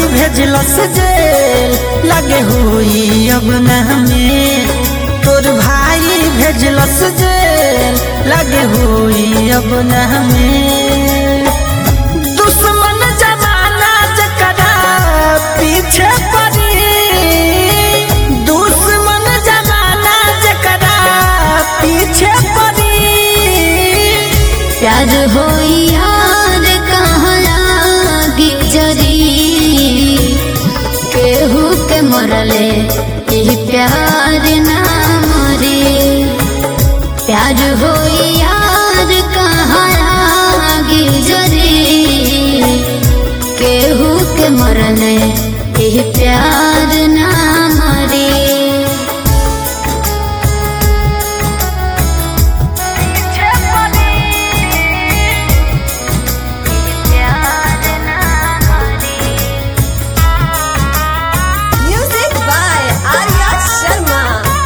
भेजलस जेल लगे हुई अब न हमें तोर भाई भेजलस जेल लगे हुई अब न हमें दुश्मन जमाना जकरा पीछे पड़ी दुश्मन जमाना जकरा पीछे पड़ी प्यार हो यार कहाँ लागी जरी केहू के मरले यही प्यार ना मरे प्यार हो यार कहाँ लागी जरी केहू के मरले यही प्यार ना मरे Music by Arya Sharma.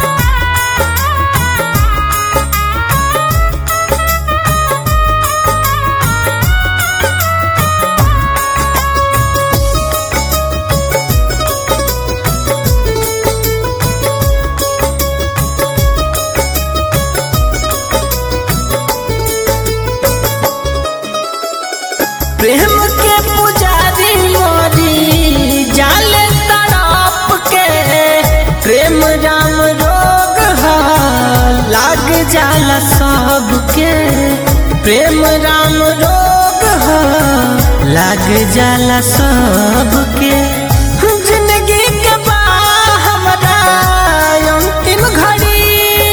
प्रेम के पुजारी मोरी जाले तड़प के प्रेम राम रोग है लाग जाला सबके प्रेम राम रोग है लाग जाला सबके जिंदगी के बा हमरा अंतिम घड़ी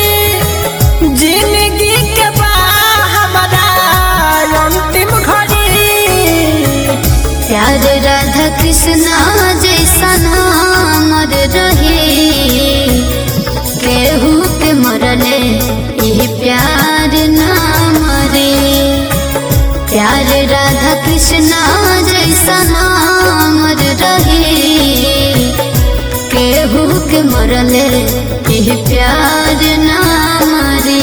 जिंदगी के बा हमरा अंतिम घड़ी प्यार राधा कृष्णा जैसा नामर रहे केहू के मरले यही प्यार ना मरे प्यार राधा कृष्णा जैसा नामर रहे केहू के मरले यही प्यार ना मरे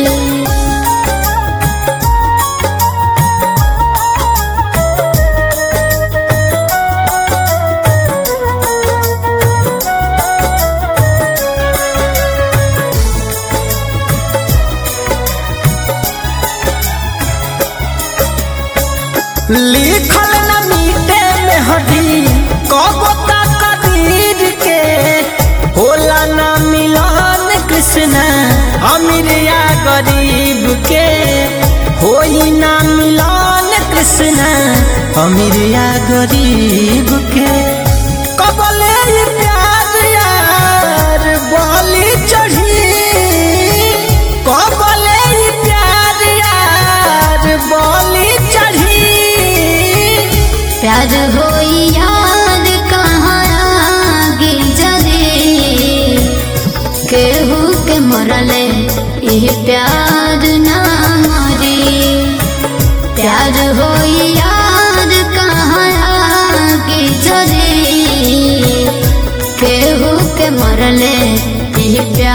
लिखल न मीटे में हडी कबो कदीर के होला न मिलन कृष्ण अमीर या गरीब के होई न मिलन कृष्ण अमीर या गरीब के कबले ई प्यार यार बोली चढ़ी कबले ई प्यार यार बोली चढ़ी प्यार हो याद कहाँ आगे जरे केहू के मरले यही प्यार ना मरे प्यार हो याद कहाँ आगे जरे केहू के मरले यही प्यार